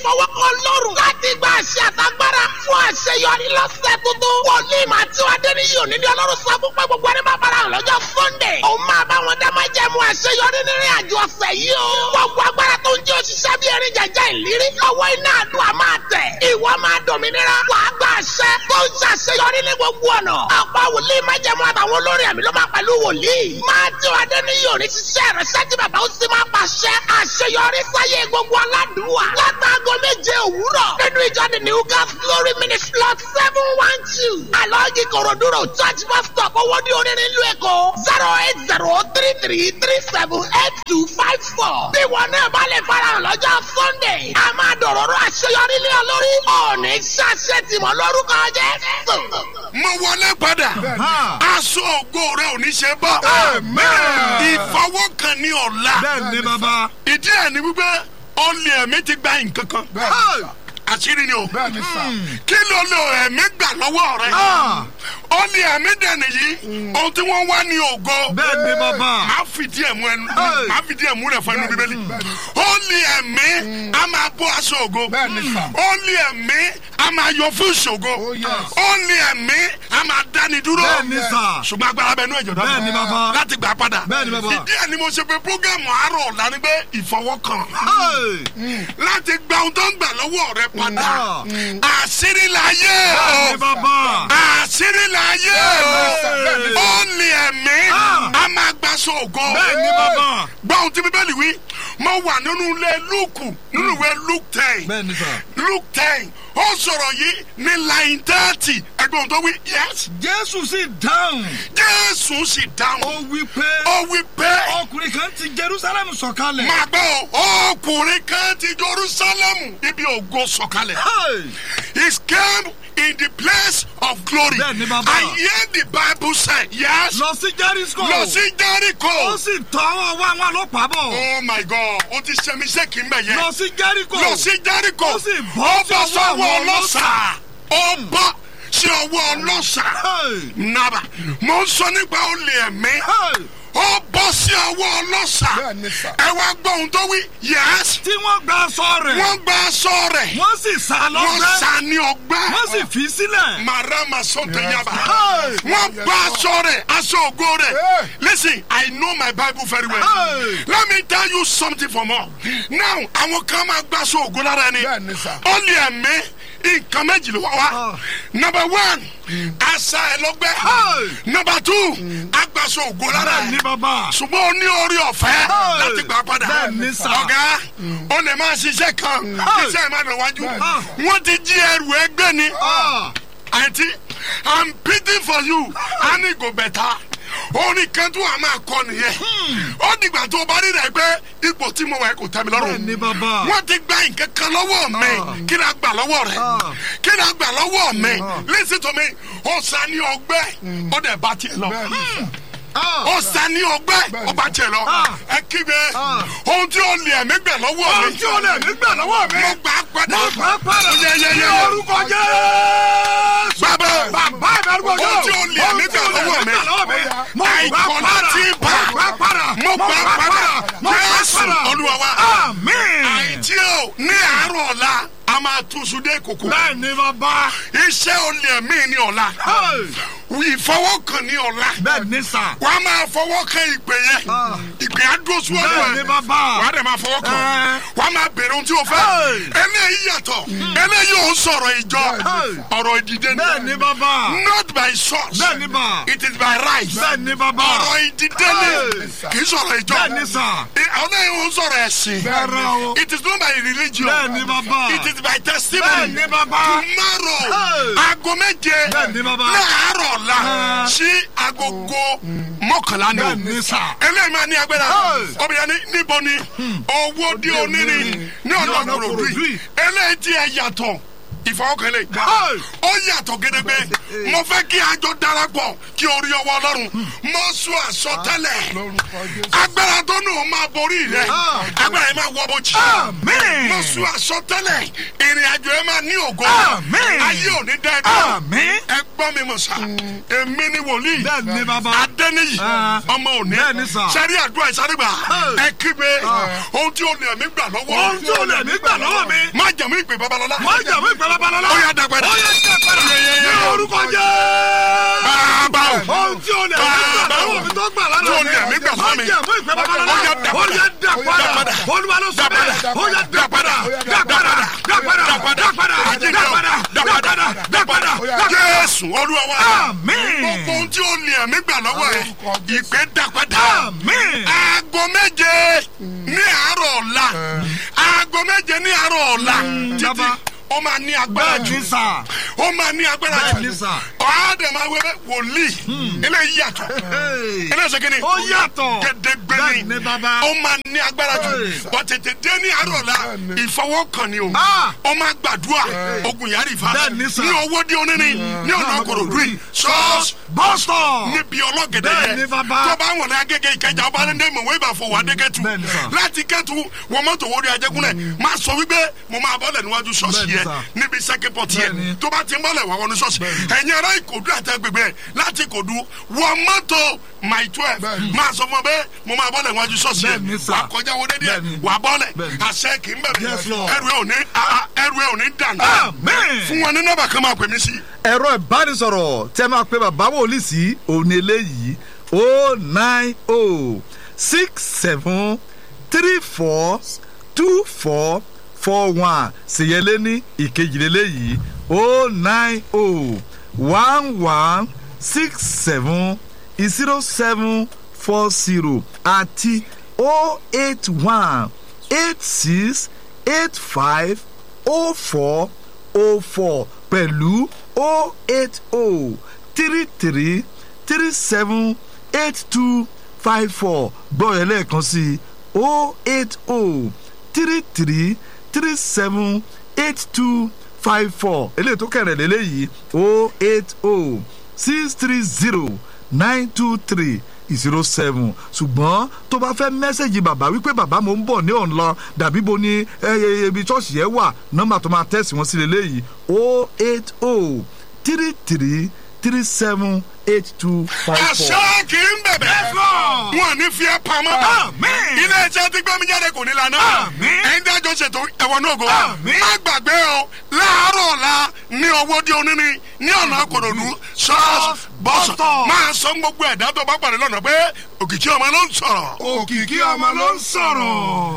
ìfọwọ́kàn lọ́rùn láti gba àṣẹ àtagbára fún àṣeyọrí lọ́sẹ̀ tuntun. wòlíì máa tí wàá dé ní yìí òní ní ọlọ́run sọ fún pé gbogbo ẹni máa bára hàn lọ́jọ́ sunday. òun máa bá wọn dá máa jẹ́ mu àṣeyọrí nínú àjọ ọ̀sẹ̀ yìí o. gbogbo agbára tó ń jẹ́ òṣìṣẹ́ bí erin jẹjẹ ìlérí. lọ́wọ́ iná àdúrà máa tẹ̀. ìwọ máa dòmìnira. wàá gba àṣẹ tó ń ṣàṣeyọrí ní gbogbo ọ̀nà. ọ̀pọ̀ wòlíì máa jẹ́ mu àtàwọn olórin àmì ló máa pẹ̀lú wòlíì. máa tí wàá dé ní yìí òní ṣiṣẹ́ rẹ̀ ṣẹ́jú bàbá ó sì máa pàṣẹ àṣeyọrí sáyé gbogbo aládùúwà. látàgọ́ méje òwúrọ̀ nínú ìjọ the new gas glory ministry lot seven one two. alọ́ọ̀gì kòròdúró church bus stop owó ní onírin ìlú èkó zero eight zero three three three seven eight two five four. bí wọn náà bá lè farahàn lọ́jọ́ sunday a máa dọ̀rọ̀rọ̀ àṣeyọrí lé ọ lórí. ọ̀ọ́nì ṣàṣẹ tìmọ̀ lórúkọ jẹ́. mo wọlé padà aṣọ ògo rẹ ò ní ṣe bọ́ ìfọwọ́kàn ní ọ̀la bẹ́ẹ̀ ni bàbá. ìdí ẹ̀ ni wípé ọ̀lẹ̀ ẹ̀mí ti gba nǹkan kan àṣírí ni o bẹ́ẹ̀ni sà. kí ló lo ẹ̀mí gbà lọ́wọ́ rẹ ọ̀lẹ̀ ẹ̀mí dẹ̀ nìyí ohun tí wọ́n wá ní ògo bẹ́ẹ̀ ni bàbá. máa fìdí ẹ̀ mú ẹnu Hey. máa fìdí ẹ̀ mú rẹ̀ fún ẹnu bíbélì ọ̀lẹ̀ ẹ̀mí a máa bọ́ aṣọ ògo Bẹ́ẹ̀ni sà. ọ̀lẹ̀ ẹ̀mí a máa yọ fún ìṣògo Oh, yes. ọ̀lẹ̀ ẹ̀mí a máa dáni dúró bẹ́ẹ̀ ni sà. ṣùgbọ́n agbára bẹ nú ẹ̀jọ̀ dáná Bẹ́ẹ̀ ni bàbá. láti gbà padà Bẹ́ẹ̀ ni bàbá. ìdí ẹ̀ ni mo ṣe pé programu àárọ̀ ọ̀la ni pé ìfọwọ́kàn Hey. láti gba ohun tó ń gbà lọ́wọ́ rẹ padà Mm. àṣírí láyé bẹ́ẹ̀ ni o bàbá. àṣírí láyé Bẹ́ẹ̀ ni o ó ní ẹ̀mí Ah. a máa gbaṣọ ògo bẹ́ẹ̀ ni bàbá. gbọ́ ohun tí bíbélì wí mo wà nínú ilé lúùkù nínú ìwé luke ten bẹ́ẹ̀ ni sà. luke ten ó sọ̀rọ̀ yìí ní line thirty ẹgbẹ́ ohun tó wí yes jésù sì dáhùn. jésù sì ó dáhùn wí pé ó wí pé ọkùnrin kan ti jerusalem sọ̀kalẹ̀. máa gbọ́ o ọkùnrin kan ti jerusalem ibi ògo sọ̀kalẹ̀. Hey. He came in the place of glory. Bẹ́ẹ̀ ni bàbá. I hear the bible say yes. lọ sí jericho. Lọ sí ó Jericho. sì tọwọ́ wá wọn ọlọ́pàá bọ̀. Oh my God, o ti ṣe mi ṣe kì í mẹ̀ yẹn. lọ sí jericho. Lọ sí Jericho. ó sì bọ́ Ó sí bọ́ ọwọ́ sọ́wọ́ àwọn ọlọ́ṣà. Ó bọ́ sí ọwọ́ ọlọ́ṣà. Hey. Nàbà, mo ń sọ nípa olè ẹ̀mí. Hey. Ó bọ́ sí ọwọ́ ọlọ́ṣà. Bẹ́ẹ̀ ni sà. Ẹ wá gbọ́ ohun tó wí. Yes. tí wọ́n gba aṣọ rẹ̀. Wọ́n gba aṣọ rẹ̀. wọ́n sì sá Wọ́n lọ́gbẹ́. sá ní ọgbẹ́. wọ́n sì fi sílẹ̀. marama sọtẹ yaba Hey. wọn gba aṣọ rẹ aṣọ ògo rẹ Hey. listen i know my bible very well Hey. let me tell you something for more now àwọn kan máa gba aṣọ ògo lára ẹni Bẹ́ẹ̀ni sà. ó lè ẹ̀mí nǹkan méjì ló wá wá Ah. number one asa ẹ lọgbẹ Hey. number two agbaṣọ ògo lára bẹ́ẹ̀ ni ẹ bàbá. ṣùgbọ́n o ní orí ọ̀fẹ́ Hey. láti gbà padà Bẹ́ẹ̀ ni sà. ọ̀gá o lè máa ṣiṣẹ́ kan Hey. iṣẹ́ ìmáà lọ wájú Bẹ́ẹ̀. wọ́n ti jí ẹrù ẹgbẹ́ ni Ah. àǹtí i'm pity for you a ní go better orin kan tó a máa kọ nìyẹn ó dìgbà tó o bá rí rẹ pé ipò tí mo wà yẹn kò tẹ́ mi bẹ́ẹ̀ ni lọ́rùn bàbá. wọ́n ti gba nǹkan kan lọ́wọ́ mi kí ni a gbà lọ́wọ́ rẹ Ah. kí ni a gbà lọ́wọ́ mi listen to me ó sa ní ọgbẹ́ ó dẹ̀ bá tiẹ̀ lọ bẹ́ẹ̀ni sà. Ah. ó sa ní ọgbẹ́ ó bá tiẹ̀ lọ Ah. ẹ kígbe Ah. ohun tí ó lè ẹ̀mí gbà lọ́wọ́ mi ohun tí ó lè mí gbà lọ́wọ́ mi. mo gbà á padà mo gbà á padà. Yẹ, yẹ, yẹ, ní yẹ. orúkọ jésù. bàbá bàbá ìdárúgbò Ohun tí ó lè mí gbà lọ́wọ́ mi. mo gbà á àìkọ́ padà. láti bá mo gbà á padà. mo gbà á padà mo gbà á jésù padà. olúwa wa àmín. àìtí o ní àárọ̀ ọ̀la a máa túnṣu dé kòkó bẹ́ẹ̀ ni bàbá. iṣẹ́ olè mí ní ọ̀la ìfọwọ́kàn ní ọ̀la bẹ́ẹ̀ ni sà. wà á máa fọwọ́ kan ìpè yẹn Ah. ìpè á dúró síwájú bẹ́ẹ̀ ni ẹ̀ bàbá. wà á dẹ̀ máa fọwọ́ kan Eh. wà á máa bèrè ohun tí o fẹ́ Hey. eléyìí yàtọ̀ eléyìí ò ń sọ̀rọ̀ ìjọ Hey. ọ̀rọ̀ ìdìde ni bẹ́ẹ̀ ni bàbá. not by source bẹ́ẹ̀ ni bà. it is by right bẹ́ẹ̀ ni bàbá. ọ̀rọ̀ ìdílé ni kì í sọ̀rọ̀ ìjọ. bẹ́ẹ̀ ni sà. àwọn ẹ̀yìn ń sọ̀rọ̀ ẹ̀sìn. Rárá o. it is not by religion. bẹ́ẹ̀ ni bàbá. it is by bẹ́ẹ̀ testimony. ni bàbá. tomorrow Hey. aago méje Bẹ́ẹ̀ ni bàbá. láàárọ̀ la Ah. sí agogo mọ́kànlá ni o. bẹ́ẹ̀ ni sà. eléyìí máa ní agbára Hey. obìnrin ní níbo ni owó dí onírin ní ọ̀nà ọ̀nà kòròdú Kòròdú yìí yìí. eléyìí tí ẹ yàtọ̀ ìfọwọ́kànlẹ̀ Hey. ó yàtọ̀ gédégbé mo fẹ́ kí àjọ darapọ̀ kí orí ọwọ́ ọlọ́run mo sọ àsọtẹ́lẹ̀ lórúkọ jésù. agbára tó nù ó máa borí rẹ Ah. agbára yẹn máa wọ bójì Àmín. mo sọ àsọtẹ́lẹ̀ ìrìn àjò ẹ máa ní ògo Àmín. ayé ò ní dẹ́ dúró Àmín. ẹ gbọ́ mi mọ̀ sá èmi ni wòlíì Bẹ́ẹ̀ ni bàbá. adẹ́niyì Ah. ọmọ òní Bẹ́ẹ̀ ni sà. sẹ́rí àdúrà ìsárégbà Hey. ẹ kígbe ohun tí o lè mí gbà lọ́wọ́ Ohun tí o lè mí gbà lọ́wọ́ mi. má jẹ̀mú ìpè babalọ́lá Má jà mí ìpè babalọ́lá. ó yá dàgbẹ́dà Ó yá dàgbẹ́dà. Ní orúkọ Jésù. bàbá o Ohun tí o lè mí gbà lọ́wọ́ mi tó gbà lára mi. Tí o lè mí gbà lọ́wọ́ mi. Má jà mí ìpè babalọ́lá. Ó yá dà Ó yá dà padà. padà. Olúwa ló sọ bẹ́ẹ̀. Ó yá dà padà. Dà padà. Dà padà. Dà padà. Dà padà. Dà padà. Dà padà. Dà padà. jésù olúwa wa Àmín. gbogbo ohun tí o lè mí gbà lọ́wọ́ ẹ ìpè dàgbẹ́dà Àmín. aago méje ní àárọ̀ ọ̀la aago méje ní àárọ̀ ọ̀la títí bàbá. ó máa ní agbára Bẹ́ẹ̀ jù ni sà. ó máa ní agbára Bẹ́ẹ̀ jù ni sà. ọ̀hádẹ̀ máa wẹ́ wòlíì eléyìí yàtọ̀ Hey. eléyìí ṣe kíni Ó yàtọ̀. gẹdẹgbẹ Bẹ́ẹ̀ ni ni bàbá. ó máa ní agbára jù Hey. wọ́n tètè dé ní àárọ̀ ọ̀la ìfọwọ́kàn ni o Ah. ó máa gbàdúrà ogun yàrá ìfà Bẹ́ẹ̀ ni sà. ní owó dé oníní ní ọ̀nà kòròdú yìí ṣọ́ọ̀ṣì Bọ́sítọ̀. níbi ọlọ́gẹ̀dẹ̀ Bẹ́ẹ̀ yẹn ni bàbá. tó bá wọn ní agége ìkẹjà ọba ní dẹ́mọ̀ wọ́n ibà fọ wà dé kẹ́tù Bẹ́ẹ̀ ni sà. láti kẹ́tù wọn mọ́tò wọ́n rí ajẹ́kúnlẹ̀ máa sọ wípé mo máa bọ́lẹ̀ níwájú ṣọ́ọ̀ṣì Bẹ́ẹ̀ ni yẹn sà. níbi sẹ́kẹ́pọ̀tì Bẹ́ẹ̀ ni. yẹn tó bá ti ń bọ́lẹ̀ wà wọnú ṣọ́ọ̀ṣì ẹ̀yin ará ìkòdú àtẹ́gbẹ̀gbẹ̀ láti ìkòdú wọ mọ́tò my twelve máa sọ fún ọ bẹ́ẹ̀ mo máa bọ́lẹ̀ níwájú ṣọ́ọ̀ṣì Bẹ́ẹ̀ ni yẹn sà. wà kọjá wọlé díẹ̀ Bẹ́ẹ̀ ni. wà bọ́lẹ̀ Bẹ́ẹ̀ ni. àṣẹ kì í bẹ̀rẹ̀ Yes, Lord. ẹrù ẹ̀ ò ní ah, ah, ẹrù ẹ̀ ò ní dànù Amen. fún wọn ní nọ́mbà kan máa pè mí sí ẹ̀rọ ìbánisọ̀rọ̀ tẹ́ máa pe bàbá wòlíì sí òní eléyìí o nine o six seven three four two four four one ṣèyẹlé ní ìkejìlélẹ́yìí o nine o one one six seven zero seven four zero àti o eight one eight six eight five o four o four pẹ̀lú o eight o three three three seven eight two five four gbọ́dọ̀ lẹ́ẹ̀kan sí i o eight o three three three seven eight two five four eléyìí tó kẹrẹ̀ lélẹ́yìí o eight o six three zero nine two three zero seven ṣùgbọ́n tó bá fẹ́ mẹ́sẹ̀gì bàbá wípé bàbá mo ń bọ̀ ní ọ̀nà dàbí bo ni ẹ ibi ṣọ́ọ̀ṣì yẹn wà nọ́mbà tó máa tẹ̀sí wọn sí lélẹ́yìí o eight o three three three seven eight two five four. àṣẹ kì í bẹ̀bẹ̀ Lord. wọn ò ní fi ẹ́ pamọ́ Àmín. ilé iṣẹ́ tí gbẹ́mí jáde kò ní lànà Àmín. ẹ̀yin dájọ́ ṣètò ẹ̀wọ̀n náà go Àmín. má gbàgbé o láàárọ̀ ọ̀la ní owó dé oníní ní ọ̀nà àkòròdú ṣọ́ọ̀ṣì bọ́sọ̀ Bọ́sọ̀. máa sọ gbogbo ẹ̀dá tó bá pàdé lọ́nà pé òkìkí ọmọ ló ń sọ̀rọ̀. òkìkí ọmọ ló ń sọ̀rọ̀.